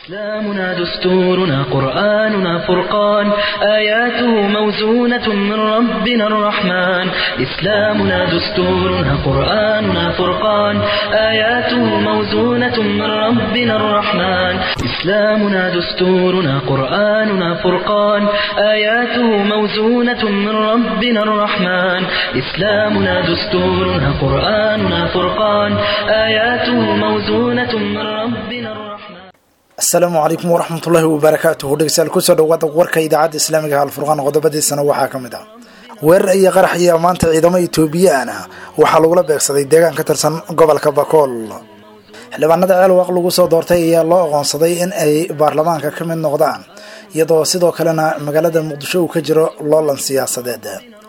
إسلامنا دستورنا قرآننا فرقان آياته موزونة من ربنا الرحمن إسلامنا دستورنا قرآننا فرقان آياته موزونة من ربنا الرحمن إسلامنا دستورنا قرآننا فرقان آياته موزونة من ربنا الرحمن إسلامنا دستورنا قرآننا فرقان آياته موزونة من ربنا الرحمن asalaamu calaykum waraxmatullaahi wabarakaatuhu dhegeystayaal kusoo dhawaada warka idaacadda islaamiga alfurqaan qodobadiisana waxaa ka mid ah weerar iyo qarax iyo maanta ciidamo etoobiyaan ah waxaa lagula beegsaday deegaan ka tirsan gobolka bakool xildhibaanada ceelwaq lagu soo doortay ayaa loo aqoonsaday in ay baarlamaanka ka mid noqdaan iyadoo sidoo kalena magaalada muqdisho uu ka jiro loolan siyaasadeed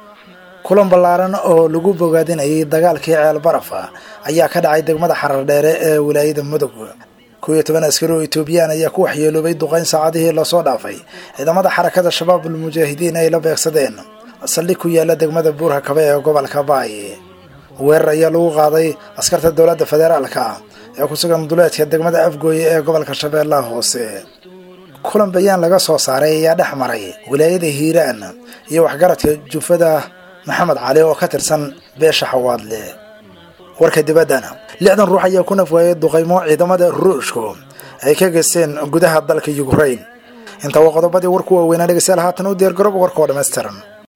kulan ballaaran oo lagu bogaadinayay dagaalkii ceel baraf ayaa ka dhacay degmada xarar dheere ee wilaayada mudug kow iyo toban askari oo etoobiyaan ayaa ku waxyeeloobay duqeyn saacadihii lasoo dhaafay ciidamada xarakada shabaabul mujaahidiin ay la beegsadeen saldhig ku yaala degmada buurha kabe ee gobolka baay weerar ayaa lagu qaaday askarta dowladda federaalka ee ku sugan duleedka degmada afgooye ee gobolka shabeellaha hoose kulan bayaan laga soo saaray ayaa dhex maray wilaayada hiiraan iyo waxgaradka jufada maxamed cali oo ka tirsan beesha xawaadle warka dibaddana lixdan ruux ayaa ku nafwaayay duqaymo ciidamada ruushku ay ka geysteen gudaha dalka yukrain intaa waa qodobadii warku waaweynaa dhegeystayaal haatan u diyaar garooba warka oo dhammaystiran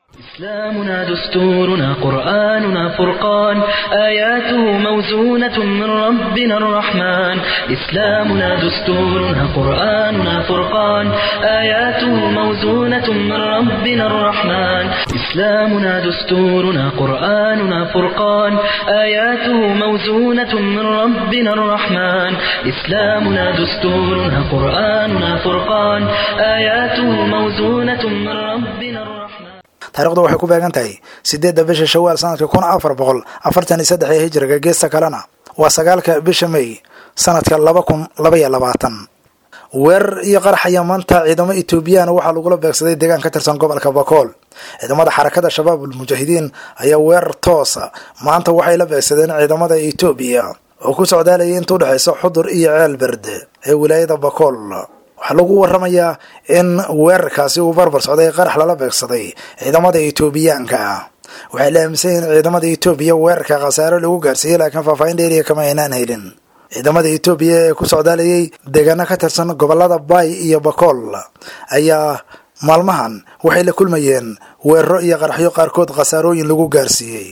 إسلامنا دستورنا قرآننا فرقان آياته موزونة من ربنا الرحمن إسلامنا دستورنا قرآننا فرقان آياته موزونة من ربنا الرحمن إسلامنا دستورنا قرآننا فرقان آياته موزونة من ربنا الرحمن إسلامنا دستورنا قرآننا فرقان آياته موزونة من ربنا الرحمن taarikhdu waxay ku beegan tahay sideedda bisha shawaal sanadka kun afar boqol afartan iyo saddex ee hijriga geesta kalena waa sagaalka bisha may sanadka laba kun laba iyo labaatan weerar iyo qarax ayaa maanta ciidamo etoobiyaan waxaa lagula beegsaday deegaan ka tirsan gobolka bakool ciidamada xarakada shabaabul mujaahidiin ayaa weerar toosa maanta waxay la beegsadeen ciidamada etoobiya oo ku socdaalayay inta udhexaysa xudur iyo ceel berde ee wilaayada bakool waxaa lagu waramayaa in weerarkaasi uu barbar socday qarax lala beegsaday ciidamada etoobiyaanka ah waxay la aaminsan yihiin ciidamada etoobiya weerarka khasaaro lagu gaarsiiyey laakiin faahfaahin dheeriya kama aynaan helin ciidamada etoobiya ee ku socdaalayay deegaano ka tirsan gobolada baay iyo bakool ayaa maalmahan waxay la kulmayeen weeraro iyo qaraxyo qaarkood khasaarooyin lagu gaarsiiyey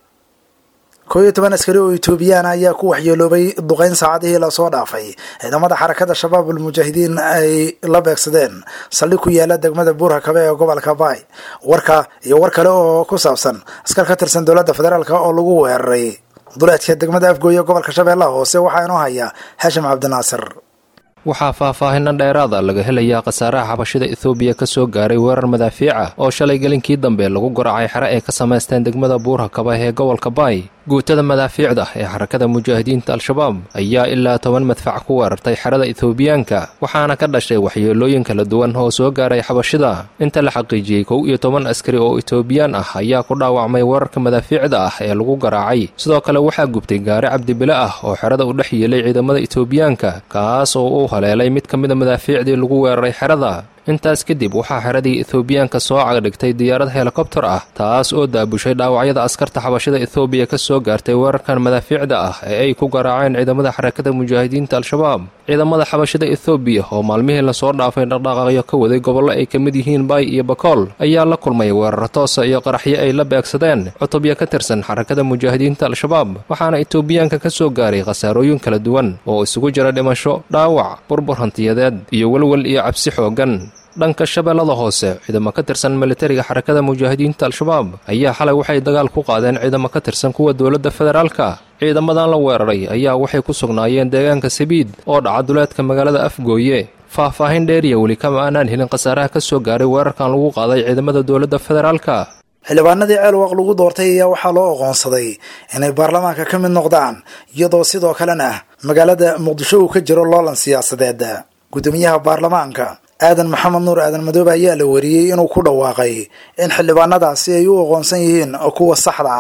kow iyo toban askari oo etoobiyaan ayaa ku waxyeeloobay duqeyn saacadihii lasoo dhaafay ciidamada xarakada shabaabul mujaahidiin ay la beegsadeen saldhig ku yaala degmada buurha kabe ee gobolka baay warka iyo war kale oo ku saabsan askar ka tirsan dowladda federaalk oo lagu weeraray duleedka degmada afgooye gobolka shabeellaha hoose waxaa inoo haya xashim cabdinaasir waxaa faahfaahinna dheeraada laga helayaa khasaaraha xabashida ethoobiya ka soo gaaray weerar madaafiic ah oo shalay gelinkii dambe lagu garacay xere ay ka samaysteen degmada buurha kaba ee gobolka baay guutada madaafiicda ee xarakada mujaahidiinta al-shabaab ayaa ilaa toban madfac ku weerartay xerada ethoobiyaanka waxaana ka dhashay waxyeelooyin kala duwan oo soo gaaray xabashida inta la xaqiijiyey kow iyo toban askari oo etoobiyaan ah ayaa ku dhaawacmay weerarka madaafiicda ah ee lagu garaacay sidoo kale waxaa gubtay gaari cabdibile ah oo xerada u dhex yeelay ciidamada etoobiyaanka kaas oo u haleelay mid ka mida madaafiicdii lagu weeraray xerada intaas kadib waxaa xeradii ethoobiyaanka soo cagdhigtay diyaarad helikobtar ah taas oo daabushay dhaawacyada askarta xabashada ethoobiya ka soo gaartay weerarkan madaafiicda ah ee ay ku garaaceen ciidamada xarakada mujaahidiinta al-shabaab ciidamada xabashada ethoobiya oo maalmihii lasoo dhaafay dhaqdhaqaaqyo ka waday gobollo ay ka mid yihiin baay iyo bakool ayaa la kulmay weerar toosa iyo qaraxyo ay la beegsadeen cutubya ka tirsan xarakada mujaahidiinta al-shabaab waxaana etoobiyaanka ka soo gaaray khasaarooyin kala duwan oo isugu jira dhimasho dhaawac burbur hantiyadeed iyo welwel iyo cabsi xooggan dhanka shabeellada hoose ciidamo ka tirsan militariga xarakada mujaahidiinta al-shabaab ayaa xalay waxay dagaal ku qaadeen ciidamo ka tirsan kuwa dowladda federaalka ciidamadan la weeraray ayaa waxay ku sugnaayeen deegaanka sabiid oo dhaca duleedka magaalada afgooye faahfaahin dheeriya weli kama aanaan helin khasaaraha ka soo gaaray weerarkan lagu qaaday ciidamada dowladda federaalka xildhibaanadii ceelwaq lagu doortay ayaa waxaa loo aqoonsaday inay baarlamaanka ka mid noqdaan iyadoo sidoo kalena magaalada muqdisho uu ka jiro loolan siyaasadeed guddoomiyaha baarlamaanka aadan maxamed nuur aadan madoobe ayaa la wariyey inuu ku dhawaaqay in xildhibaanadaasi ay u aqoonsan yihiin kuwa saxda ah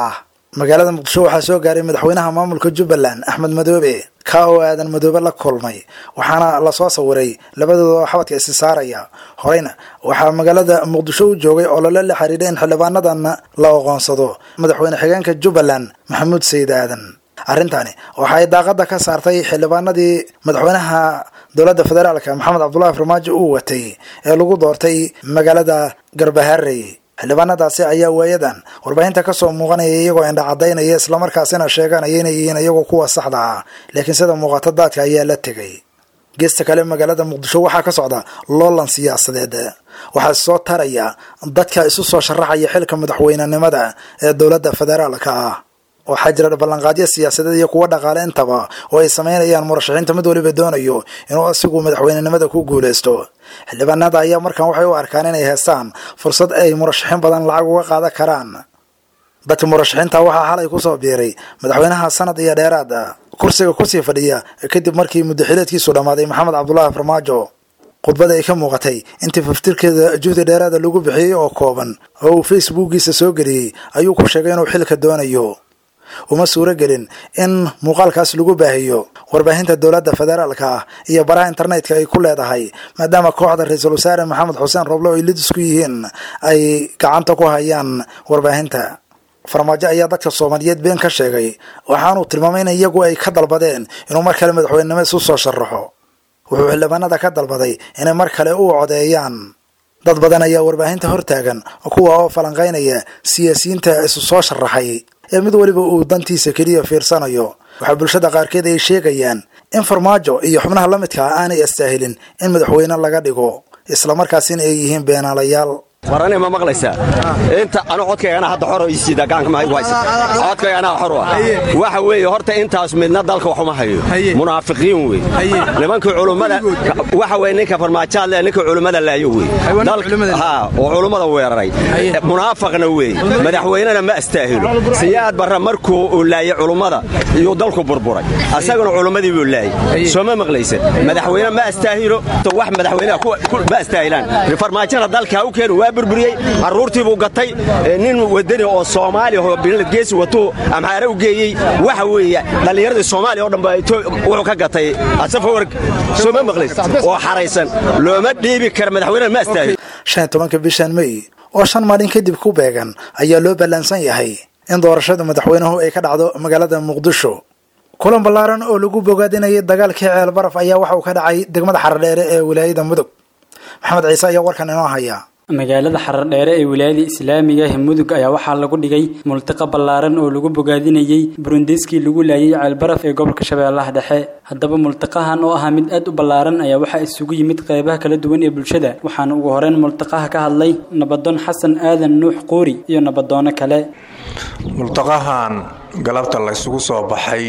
magaalada muqdisho waxaa soo gaaray madaxweynaha maamulka jubbaland axmed madoobe ka oo aadan madoobe la kulmay waxaana lasoo sawiray labadooda oo xabadka isi saaraya horeyna waxaa magaalada muqdisho u joogay olole la xiriira in xildhibaanadan la aqoonsado madaxweyne xigeenka jubbaland maxamuud sayid aadan arrintani waxa ay daaqada ka saartay xildhibaanadii madaxweynaha dowladda federaalka maxamed cabdullahi farmaajo uu watay ee lagu doortay magaalada garbaharey xildhibaanadaasi ayaa waayadan warbaahinta kasoo muuqanaya iyagoo indha cadaynaya islamarkaasina sheeganaya inay yihiin iyagoo kuwa saxda ah laakiin sida muuqato daadka ayaa la tegay geesta kale magaalada muqdisho waxaa ka socda loolan siyaasadeed waxaa soo taraya dadka isu soo sharaxaya xilka madaxweynenimada ee dowladda federaalka ah waxaa jira ballanqaadyo siyaasadeed iyo kuwo dhaqaale intaba oo ay sameynayaan murashaxiinta mid waliba doonayo inuu asigu madaxweynenimada ku guuleysto xildhibaanada ayaa markan waxay u arkaan inay heestaan fursad ay murashaxiin badan lacag uga qaadan karaan dadka murashaxiinta waxaa xalay kusoo biiray madaxweynaha sanad iyo dheeraad kursiga kusii fadhiya kadib markii muddaxileedkiisu dhammaaday maxamed cabdulaahi farmaajo khudbada ay ka muuqatay intii faftirkeeda juhdi dheeraada lagu bixiyey oo kooban oo uu facebookiisa soo geliyey ayuu ku sheegay inuu xilka doonayo uma suuro gelin in muuqaalkaas lagu baahiyo warbaahinta dowladda federaalka ah iyo baraha internetka ay ku leedahay maadaama kooxda ra-iisul wasaare maxamed xuseen roble oo ay lid isku yihiin ay gacanta ku hayaan warbaahinta farmaajo ayaa dadka soomaaliyeed been ka sheegay waxaanuu tilmaamay in iyagu ay ka dalbadeen inuu mar kale madaxweynenimo isu soo sharaxo wuxuu xildhibaanada ka dalbaday inay mar kale u codeeyaan dad badan ayaa warbaahinta hortaagan kuwa oo falanqaynaya siyaasiyiinta isu soo sharaxay ee mid weliba uu dantiisa keliya fiirsanayo waxaa bulshada qaarkeed ay sheegayaan in farmaajo iyo xubnaha la midka ah aanay astaahilin in madaxweyne laga dhigo islamarkaasina ay yihiin beenaalayaal war ani ma maqlaysaa inta anu codkaygana hadda xor isiida gaanka mahaygu haysa codkaygana xor ah waxa weeye horta intaas midna dalka wax uma hayo munaafiqiin wey nimankii culummada waxa weye ninka farmaajaad le ninka culummada laayo wey ha oo culummada weeraray munaafaqna wey madaxweynena ma astaahilo siyaad barra markuu uu laayay culummada iyuu dalku burburay asaguna culummadii buu laayay soo ma maqlaysa madaxweyne ma astaahilo wax madaxweynaha ma astaahilaan farmaajana dalka u keenu waa burburiyey carruurtii buu gatay nin wadani oo soomaaliya oo binlad geesi watuu amxaare u geeyey waxa weeye dhallinyaradii soomaaliya oo dhan ba wuxuu ka gatay asafawarg soo ma maqlays oo xaraysan looma dhiibi kara madaxweynaha ma astaahilo shan iyo tobanka bishan may oo shan maalin kadib ku beegan ayaa loo ballaansan yahay in doorashada madaxweynuhu ay ka dhacdo magaalada muqdisho kulan ballaaran oo lagu bogaadinayay dagaalkii ceel baraf ayaa waxa uu ka dhacay degmada xaradheere ee wilaayada mudug maxamed ciise ayaa warkan inoo haya magaalada xaradheere ee wilaayada islaamiga ah mudug ayaa waxaa lagu dhigay multiqa ballaaran oo lagu bogaadinayey burundiskii lagu laayay ceelbaraf ee gobolka shabeellaha dhexe haddaba multiqahan oo ahaa mid aad u ballaaran ayaa waxaa isugu yimid qeybaha kala duwan ee bulshada waxaana ugu horeyn multiqaha ka hadlay nabadoon xasan aadan nuux quuri iyo nabadoono kale multaqahan galabta la ysugu soo baxay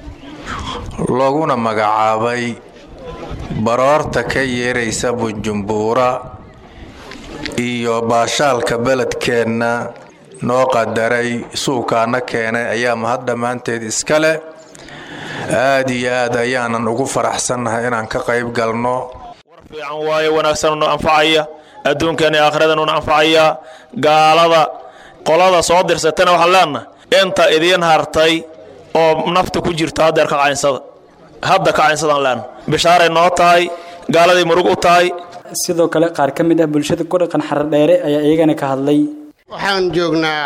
looguna magacaabay baroorta ka yeeraysa bunjumbuura iyo baashaalka beledkeenna noo qadaray suukaana keenay ayaa mahad dhammaanteed iska leh aad iyo aad ayaanan ugu faraxsannahay inaan ka qayb galno war fiican waaye wanaagsan nu anfacaya adduunkan iyo aakhirada nuna anfacaya gaalada qolada soo dirsatana waxaan leenahay inta idiin hartay oo nafta ku jirta haddeer ka caynsada hadda ka caynsadaan leenahay bishaaray noo tahay gaaladay murug u tahay sidoo kale qaar ka mid ah bulshada ku dhaqan xaradheere ayaa iyagana ka hadlay waxaan joognaa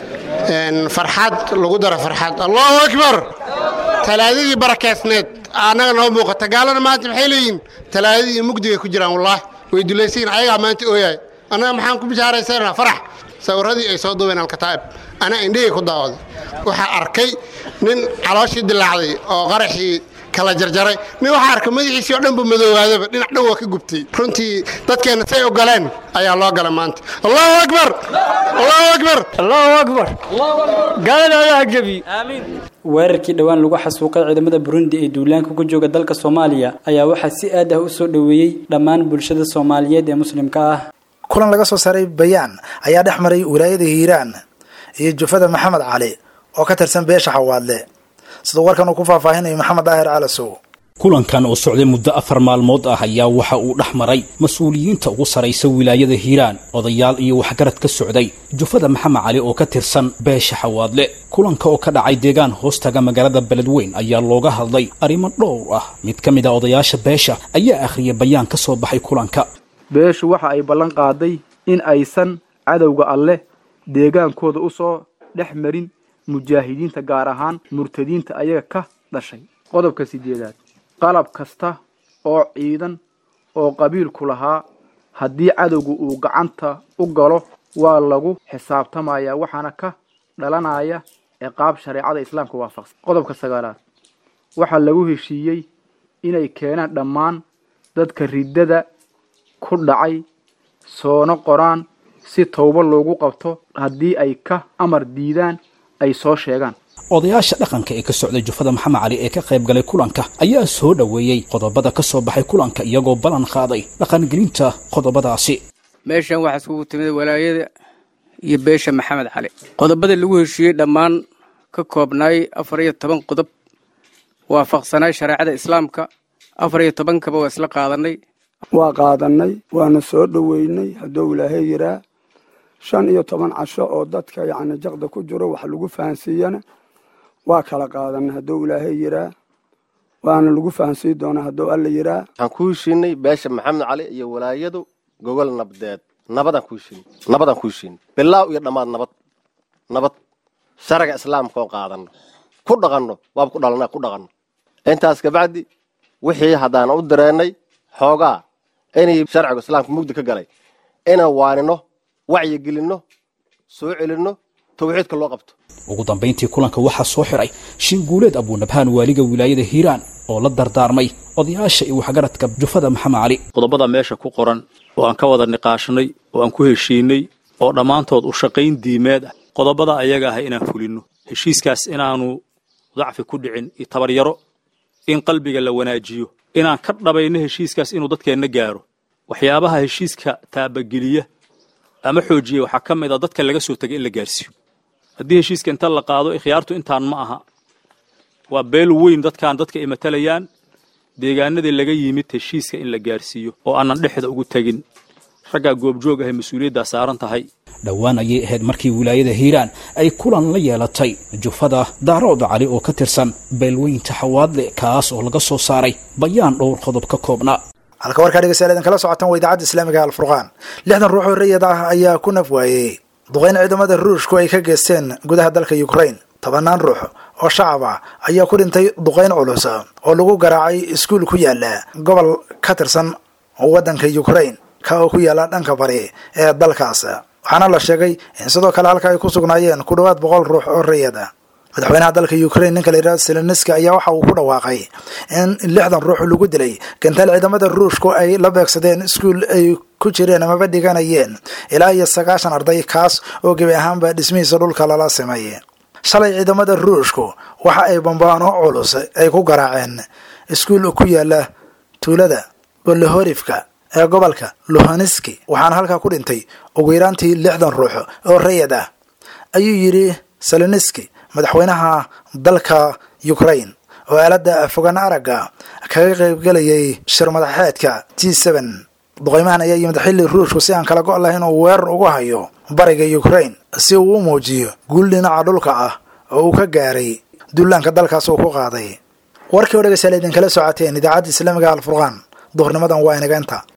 farxad lagu daro farxad allahu akbar talaadadii barakeysneed annaga noo muuqata gaalana maanta maxay leeyihin talaadadii iyo mugdigay ku jiraan wallaahi way dulaysayin ayagaa maanta ooyahay annaga maxaan ku bishaaraysanaa farax sawirradii ay soo duubeen alkataa'ib anaa indhahii ku daawaday waxaa arkay nin calooshii dilaacday oo qaraxii kala jarjaray nin waxaa arka madaxiisii oo dhanba madoowaadaba dhinac dhan waa ka gubtay runtii dadkeenna say ogoleen ayaa loo gala maanta allahu akbar allahu akbar allahu akbar gaalada allaha gebiyo weerarkii dhowaan lagu xasuuqay ciidamada burundi ee duulaanka ku jooga dalka soomaaliya ayaa waxaa si aad ah u soo dhoweeyey dhammaan bulshada soomaaliyeed ee muslimka ah kulan laga soo saaray bayaan ayaa dhex maray wilaayada hiiraan iyo jufada maxamed cali oo ka tirsan beesha xawaadle siduu warkan uu ku faahfaahinayo maxamed daahir calasow kulankan oo socday muddo afar maalmood ah ayaa waxa uu dhex maray mas-uuliyiinta ugu saraysa wilaayada hiiraan odayaal iyo waxgarad ka socday jufada maxamed cali oo ka tirsan beesha xawaadle kulanka oo ka dhacay deegaan hoostaga magaalada beledweyn ayaa looga hadlay arrimo dhowr ah mid ka mid a odayaasha beesha ayaa akhriyay bayaan ka soo baxay kulanka beeshu waxa ay ballan qaaday in aysan cadowga alleh deegaankooda u soo dhex marin mujaahidiinta gaar ahaan murtadiinta ayaga ka dhashay qodobka sideedaad qalab kasta oo ciidan oo qabiilku lahaa haddii cadowga uu gacanta u galo waa lagu xisaabtamayaa waxaana ka dhalanaya ciqaab shareecada islaamka waafaqsan qodobka sagaalaad waxaa lagu heshiiyey inay keenaan dhammaan dadka riddada ku dhacay soona qoraan si towbo loogu qabto haddii ay ka amar diidaan ay soo sheegaan odayaasha dhaqanka ee ka socday jufada maxamed cali ee ka qayb galay kulanka ayaa soo dhoweeyey qodobada ka soo baxay kulanka iyagoo ballan qaaday dhaqangelinta qodobadaasi meeshan waxaa iskugu timid walaayada iyo beesha maxamed cali qodobada lagu heshiiyey dhammaan ka koobnaay afar iyo toban qodob waafaqsanaay shareecada islaamka afar iyo tobankaba waa isla qaadanay waa qaadannay waana soo dhoweynay hadduu ilaahay yiraa shan iyo toban casho oo dadka yacni jaqda ku jiro wax lagu fahansiiyana waa kala qaadanay hadduu ilaahay yiraa waana lagu fahansiin doonaa hadduu alla yiraa waxaan ku heshiinay beesha maxamed cali iyo walaayadu gogol nabdeed nabadaan ku heshiinay nabadaan ku heshiinay bilaaw iyo dhammaad nabad nabad sharciga islaamka oo qaadanno ku dhaqanno waaba ku dhalana ku dhaqanno intaas kabacdi wixii haddaan u dareennay xoogaa inay sharciga islaamka mugdi ka galay inaan waanino wacyigelinno soo celinno tawxiidka loo qabto ugu dambayntii kulanka waxaa soo xiray shinguuleed abuunabhaan waaliga wilaayada hiiraan oo la dardaarmay odayaasha iyo waxgaradka jufada maxamed cali qodobada meesha ku qoran oo aan ka wada niqaashnay oo aan ku heshiinay oo dhammaantood u shaqayn diimeed ah qodobada ayaga ah inaan fulinno heshiiskaas inaanu dacfi ku dhicin iyo tabaryaro in qalbiga la wanaajiyo inaan ka dhabayno heshiiskaas inuu dadkeenna gaaro waxyaabaha heshiiska taabageliya ama xoojiya waxaa ka mid a dadka laga soo tegay in la gaarsiiyo haddii heshiiska inta la qaado ikhyaartu intaan ma aha waa beel weyn dadkan dadka ay matalayaan deegaanadii laga yimid heshiiska in la gaarsiiyo oo aanan dhexda ugu tegin raggaa goobjoog ahay mas-uuliyaddaa saaran tahay dhowaan ayay ahayd markii wilaayada hiiraan ay kulan la yeelatay jufada daarooda cali oo ka tirsan beelweynta xawaadle kaas oo laga soo saaray bayaan dhowr qodob ka koobnaa halka warkaa dhegeystayaal idin kala socotaan waa idaacadda islaamiga alfurqaan lixdan ruux oo rayid ah ayaa ku naf waayey duqeyn ciidamada ruushku ay ka geysteen gudaha dalka ukraine tobanaan ruux oo shacab ah ayaa ku dhintay duqeyn culus oo lagu garaacay iskuul ku yaala gobol ka tirsan waddanka ukraine ka oo ku yaala dhanka bari ee dalkaas waxaana la sheegay in sidoo kale halka ay ku sugnaayeen ku dhowaad boqol ruux oo rayid ah madaxweynaha dalka ukraine ninka la yidhahdo seleniski ayaa waxa uu ku dhawaaqay in lixdan ruux lagu dilay gantaal ciidamada ruushku ay la beegsadeen iskuul ay ku jireen amaba dhiganayeen ilaa iyo sagaashan arday kaas oo gebi ahaanba dhismihiisa dhulka lala sameeyey shalay ciidamada ruushku waxa ay bambaano culus ay ku garaaceen iskuul ku yaala tuulada bollohorifka ee gobolka luhaniski waxaana halkaa ku dhintay ugu yaraantii lixdan ruux oo rayid ah ayuu yidhi seleniski madaxweynaha dalka ukraine oo aaladda fogaan aragga kaga qaybgelayay shir madaxeedka g seen duqeymahan ayaa yimid xilli ruushku si aan kala go' lahayn uu weerar ugu hayo bariga ukraine si uu u muujiyo guul dhinaca dhulka ah oo uu ka gaaray dullaanka dalkaas uu ku qaaday warkii oo dhegeystayaal idinkala socoteen idaacadda islaamiga alfurqaan duhurnimadan waa inageenta